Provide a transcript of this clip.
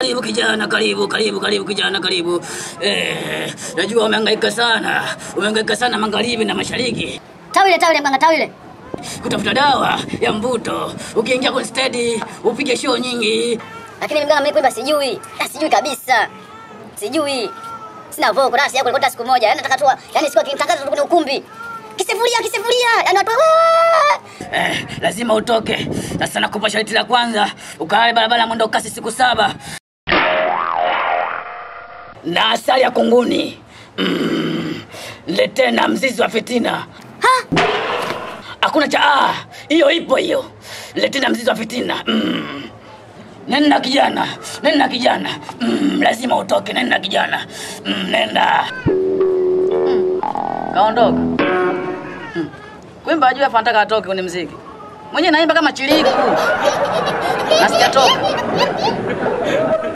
Karibu kijana, karibu, karibu, karibu kijana, karibu. Eh, najua umehangaika sana, umehangaika sana magharibi na mashariki Tawile, tawile mganga, tawile. kutafuta dawa ya mvuto. Ukiingia kwenye stendi upige show nyingi. Lakini mganga, mimi kuimba sijui. Ah, sijui kabisa. Sijui. Sina voko na siya kurekodi siku moja. Yaani nataka tu yaani siku kitangaza tu kwenye ukumbi. Kisifuria, kisifuria. Yaani watu "Ah!" Eh, lazima utoke. Sasa nakupa sharti la kwanza, ukae barabara mwendo kasi siku saba na asali ya kunguni. Mm, letee na mzizi wa fitina. Hakuna cha ah, hiyo ipo hiyo. Letee na mzizi wa fitina. Mm. Nenda kijana, nenda kijana. Mm, lazima utoke, nenda kijana. Mm, nenda. Kaondoka. Mm. Kwimba ajua afa anataka atoke kwenye mziki. Mwenyewe naimba kama chiliku. Na sijatoka.